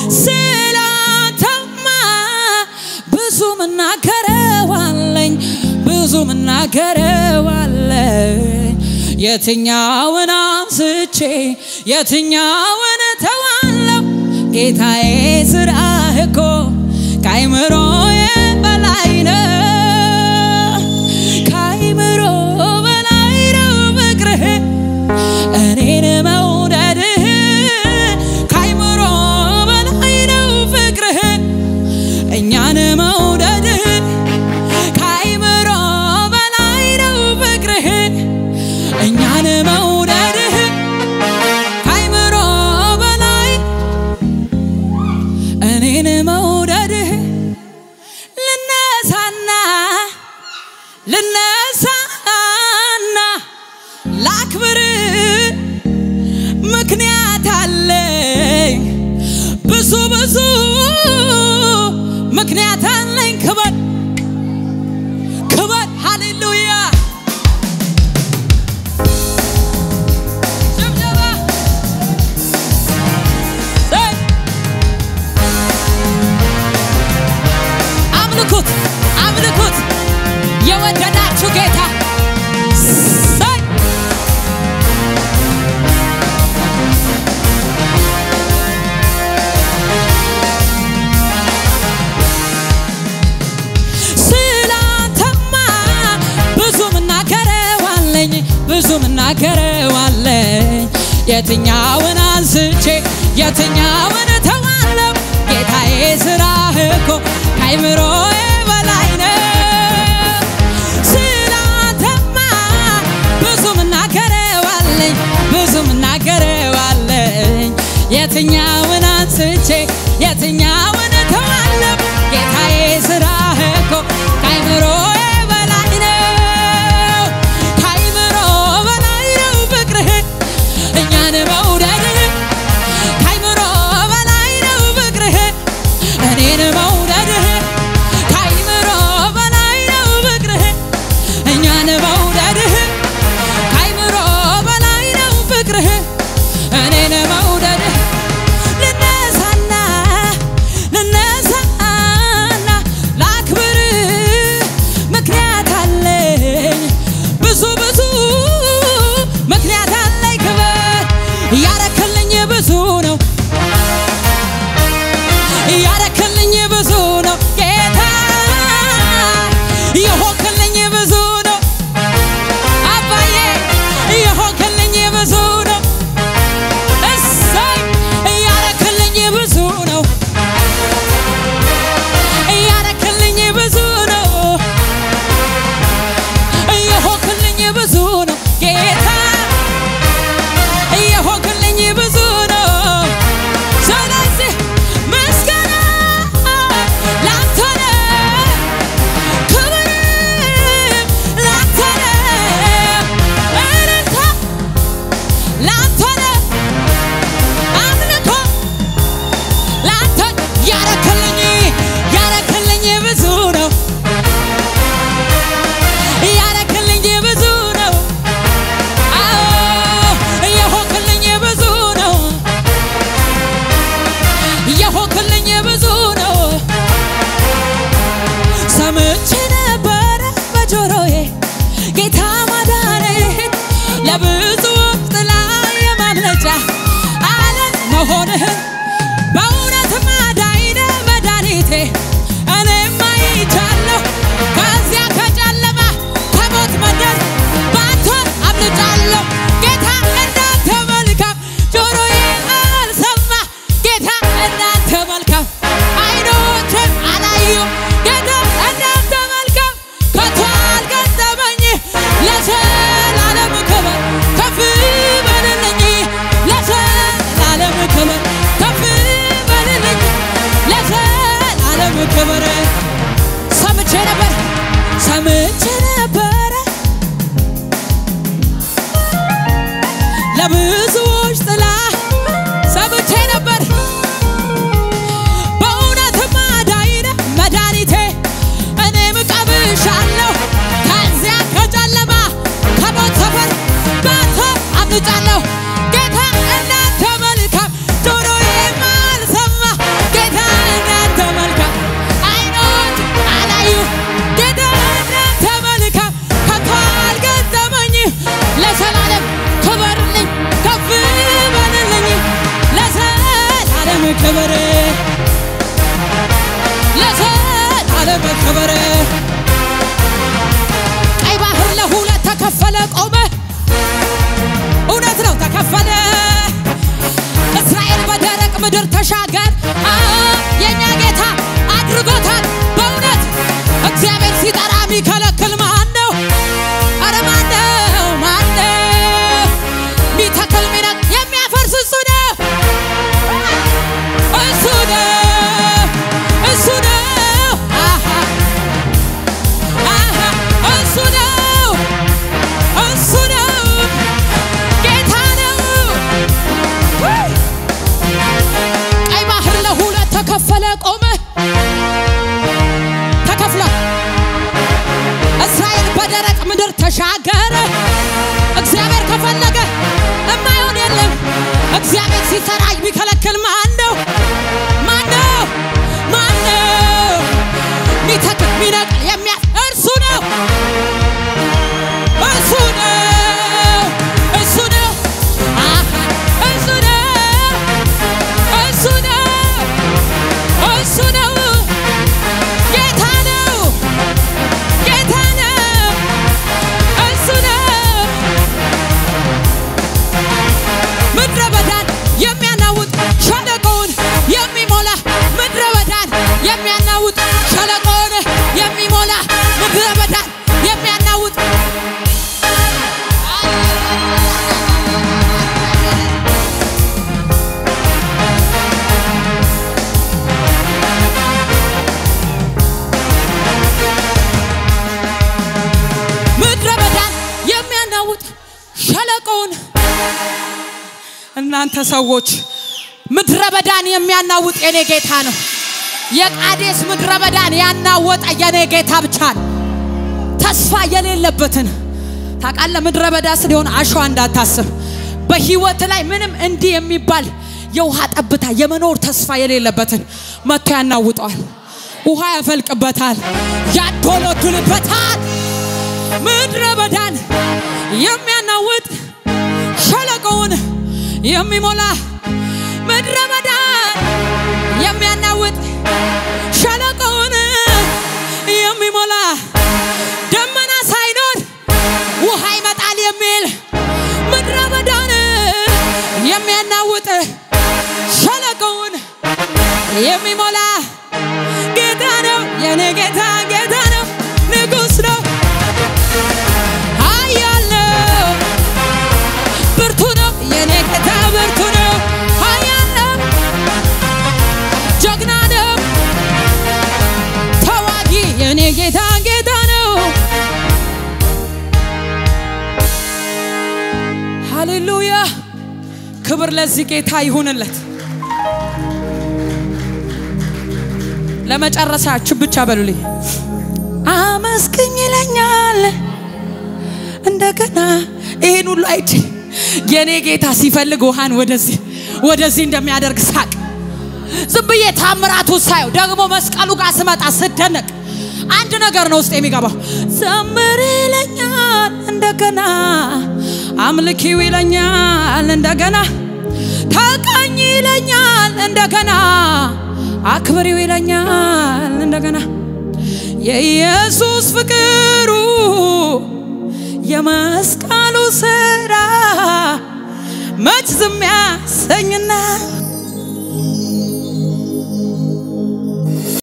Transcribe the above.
ስላንተማ ብዙ ምናገረዋለኝ ብዙ ምናገረዋለኝ የትኛውን አንስቼ የትኛውን ተዋለው ጌታዬ ስራህ እኮ ከአይምሮዬ በላይ ነው ከአይምሮ በላይ ነው ፍቅርህ እኔን መውደድህ ከአይምሮ በላይ ነው ፍቅርህ እኛን መውደድህ ከአይምሮ በላይ ነው ፍቅርህ እኛን መውደድህ ከአይምሮ በላይ እኔን መውደድህ ልነሳና ልነሳና ላክብር ምክንያት አለኝ ብዙ ብዙ ምክንያት አለኝ ክበር ክበር ሃሌሉያ ጭብጨባ ዘይ አምልኩት አምልኩት የወደዳችሁ ጌታ ዘይ ስላንተማ ብዙ ምናገረዋለኝ ብዙ ምናገረዋለኝ የትኛውን አንስቼ የትኛውን ተዋለው ጌታዬ ስራህ እኮ ከአይምሮዬ በላይ ነው ስላንተማ ብዙ ምናገረዋለኝ ብዙ ምናገረዋለኝ የትኛውን አንስቼ የትኛውን ተዋለው ጌታዬ ስራህ እኮ ከአይምሮዬ በላይ ነው ከአይምሮ በላይ ነው ፍቅርህ እኛን መውደድህ ከአይምሮ በላይ ነው ፍቅርህ እኔን መውደድህ ከአይምሮ በላይ ነው ፍቅርህ እኛን መውደድህ ከአይምሮ በላይ ነው ፍቅርህ እኔን መውደድህ ልነሳና ልነሳና ላክብር ምክንያት አለኝ ብዙ ብዙ ምክንያት አለኝ ክብር ያረክልኝ ብዙ ነው ያረክልኝ ብዙ ነው ጌታ የሆንክልኝ ብዙ ነው አባዬ የሆንክልኝ ብዙ ነው እሰይ ያረክልኝ ብዙ ነው ያረክልኝ ብዙ ነው የሆንክልኝ ብዙ ነው ጌታ የሆንክልኝ ብዙ ነው ስለዚህ ምስጋና ላንተ ነው ክብር ላንተ ነው እልልታ ላንተ ነው አምልኮ ላንተ ያረክልኝ ያረክልኝ ብዙ ነው ያረክልኝ ብዙ ነው አዎ የሆንክልኝ ብዙ ነው የሆንክልኝ ብዙ ነው ሰምቼ ነበረ በጆሮዬ ጌታ ማዳንህን ለብዙዎች ጥላ የማምለጫ አለት መሆንህን በእውነት ማዳይነ መድኃኒቴ እኔም አይቻለሁ ከዚያ ከጨለማ ከሞት መንደር ባንተ አምልጫለሁ ጌታ እንዳንተ መልካም ጆሮዬ አልሰማ ጌታ እንዳንተ መልካም አይኖችም አላዩ ጌታ እንዳንተ መልካም ከቶ አልገጠመኝ ለዘላለም ክብር ከፍ በልልኝ ለዘላለም ክብር ከፍ በልልኝ ለዘላለም ክብር ሰምቼ ነበር ሰምቼ ነበረ ለብዙዎች ጥላ ሰምቼ ነበር በእውነትም አዳኝነ መድኃኒቴ እኔም ቀብሻለሁ ከዚያ ከጨለማ ከሞት ሰፈር ባንተ አምልጫለሁ ጌታ እናንተ መልካም ጆሮዬም አልሰማ ክብር ለዘላለም ክብር ቀይ ባህር ለሁለት ተከፈለ ቆመ እውነት ነው ተከፈለ እስራኤል በደረቅ ምድር ተሻገር አ የእኛ ጌታ አድርጎታል በእውነት እግዚአብሔር ሲጠራ የሚከለክል ማን ነው አረ ማን ነው ማን ነው ሚተክል ሚነቅ የሚያፈርስ እሱ ነው እሱ ነው እሱ ነው አሃ አሃ እሱ ነው እሱ ነው ጌታ ነው ውይ! ቀይ ባህር ለሁለት ተከፈለ ቆመ ተከፍሏል እስራኤል በደረቅ ምድር ተሻገረ እግዚአብሔር ከፈለገ እማይሆን የለም እግዚአብሔር ሲሰራ የሚከለክል ማን ነው ማን ነው ማን ነው ሚተክል ሚነቅል የሚያ እርሱ ነው እሱ ነው እሱ ነው አሃ እሱ ነው እሱ ነው እሱ ነው ጌታ ነው ጌታ ነው እሱ ነው ምድረ በዳን የሚያናውጥ ሸለቆውን የሚሞላ ምድረ በዳን የሚያናውጥ ሸለቆውን የሚሞላ ምድረ በዳን የሚያናውጥ ምድረ በዳን የሚያናውጥ ሸለቆውን እናንተ ሰዎች ምድረ በዳን የሚያናውጥ የኔ ጌታ ነው። የቃዴስ ምድረ በዳን ያናወጠ የኔ ጌታ ብቻ ነው። ተስፋ የሌለበትን ታውቃለህ። ምድረ በዳ ስለሆነ አሸዋ እንዳታስብ። በህይወት ላይ ምንም እንዲህ የሚባል የውሃ ጠብታ የመኖር ተስፋ የሌለበትን መጥቶ ያናውጠዋል። ውሃ ያፈልቅበታል፣ ያዶለዱልበታል። ምድረ በዳን የሚያናውጥ ሸለቆውን የሚሞላ ምድረ በዳን የሚያናውጥ ሸለቆውን የሚሞላ ደመና ሳይኖር ውሃ ይመጣል የሚል ምድረ በዳን የሚያናውጥ ሸለቆውን የሚሞላ ጌታ ነው የኔ ጌታ ጌታ ነው ንጉሥ ነው ኃያል ነው ብርቱ ነው የኔ ጌታ ብርቱ ነው ኃያል ነው ጀግና ነው ተዋጊ የኔ ጌታ ጌታ ነው ሃሌሉያ ክብር ለዚህ ጌታ ይሁንለት ለመጨረሻችሁ ብቻ በሉልኝ አመስግኝ ይለኛል እንደገና ይህን ሁሉ አይቼ የኔ ጌታ ሲፈልግ ውሃን ወደዚህ ወደዚህ እንደሚያደርግ ሳቅ ዝም ብዬ ታምራቱ ሳየው ደግሞ መስቀሉ ጋር ስመጣ ስደነቅ አንድ ነገር ነው ውስጥ የሚገባው ዘምር ይለኛል እንደገና አምልኪው ይለኛል እንደገና ተቀኝ ይለኛል እንደገና አክብሪው ይለኛል እንደገና የኢየሱስ ፍቅሩ የመስቀሉ ስራ መች ዝም ያሰኝና